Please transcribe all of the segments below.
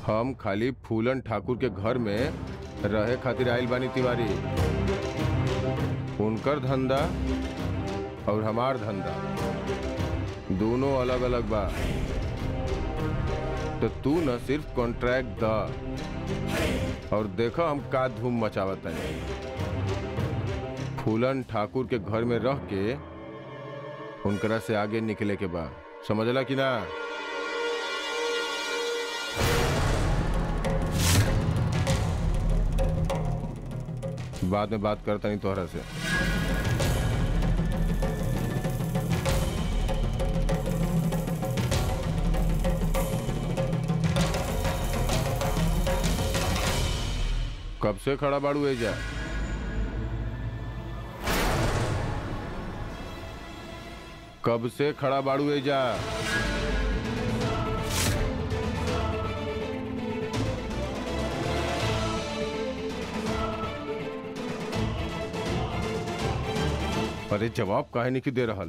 हम खाली फूलन ठाकुर के घर में रहे खातिर आइल बानी तिवारी उनकर धंधा और हमार धंधा दोनों अलग अलग बा तो तू न सिर्फ कॉन्ट्रैक्ट द और देखो हम का धूम मचावत है फूलन ठाकुर के घर में रह के उनकरा से आगे निकले के बा समझला कि ना बाद में बात करता नहीं तोहरा से कब से खड़ा बाड़ू एजा कब से खड़ा बाड़ू एजा अरे जवाब काहे नहीं दे रहल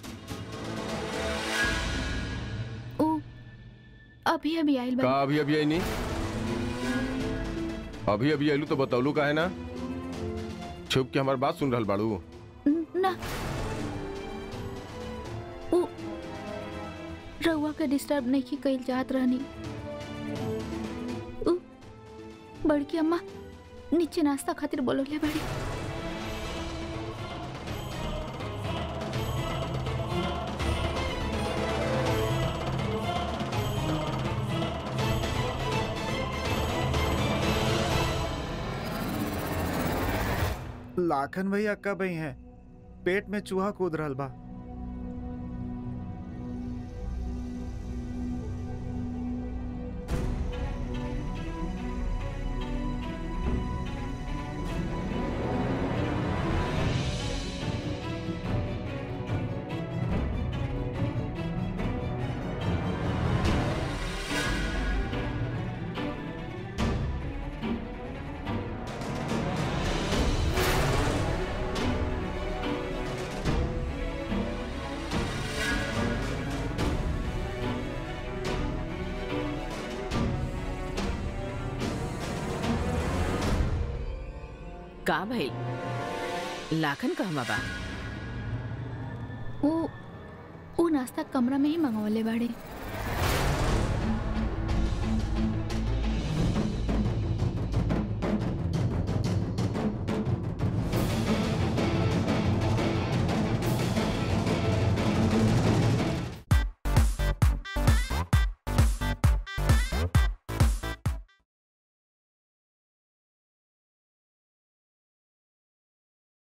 ओ अभी अभी आइल का बा अभी अभी आई नहीं अभी अभी आइलू तो बतौलू का है ना छुप के हमार बात सुन रहल बाड़ू ना ओ रउआ के डिस्टर्ब नहीं कइल चाहत रहनी उ बड़की अम्मा नीचे नाश्ता खातिर बोलौले बाड़ी लाखन भैया कब आई हैं पेट में चूहा कूद रहल बा का भाई लाखन कहवा बा ओ ओ नाश्ता कमरा में ही मंगवले बाड़े